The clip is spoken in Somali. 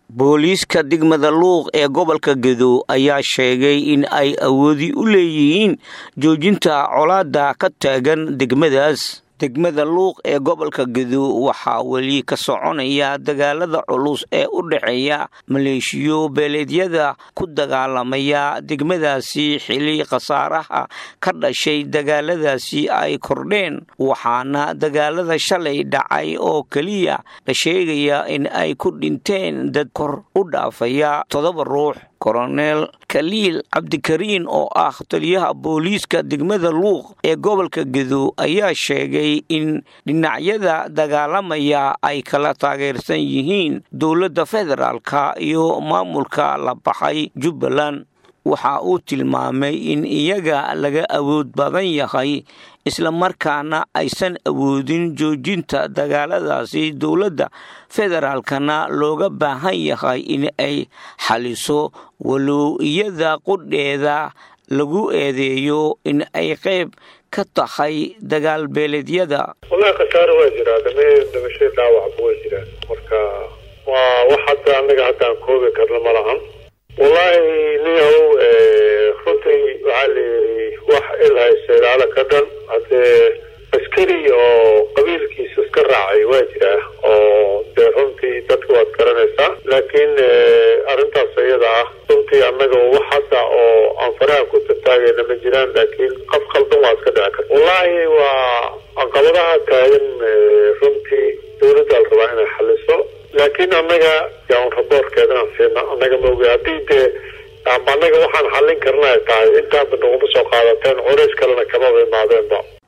booliiska degmada luuq ee gobolka gedo ayaa sheegay in ay awoodi u leeyihiin joojinta colaada ka taagan degmadaas degmada luuq ee gobolka gedo waxaa weli ka soconaya dagaalada culus ee u dhexeeya maleeshiyo beeleedyada ku dagaalamaya degmadaasi xili khasaaraha ka dhashay dagaaladaasi ay kordheen waxaana dagaalada shalay dhacay oo keliya la sheegaya in ay ku dhinteen dad kor u dhaafaya toddoba ruux koronel kaliil cabdikariin oo ah taliyaha booliiska degmada luuq ee gobolka gedo ayaa sheegay in dhinacyada dagaalamaya ay kala taageersan yihiin dowladda federaalka iyo maamulka la baxay jubbaland waxa uu tilmaamay in iyaga laga awood badan yahay islamarkaana aysan awoodin joojinta dagaaladaasi dowladda federaalkana looga baahan yahay in ay xaliso walow iyada qudheeda lagu eedeeyo in ay qayb ka tahay dagaal beeleedyada wallahi khasaare waa jiraa dame dhimasho dhaawacba way jiraan marka waa wax hadda annaga haddaan koobi karno ma lahan wallaahi niyahow runtii waxaa la yidhi wax ilhaysa ilaalo ka dhan haddee askari oo qabiilkiisa iska raacay waa jiraa oo dee runtii dadka waad garanaysaa laakiin arrintaas iyada ah runtii annaga wax hadda oo aan faraha ku tataagayna ma jiraan laakiin qof khaldan waa iska dhici karta wallaahi waa caqabadaha taagan runtii dowladda la rabaa inay xaliso laakiin annaga yaan raboorkeedaan siina annaga maogi haddii dee ama annaga waxaan xallin karna ay tahay intaanba naguma soo qaadateen culays kalena kamaba imaadeenba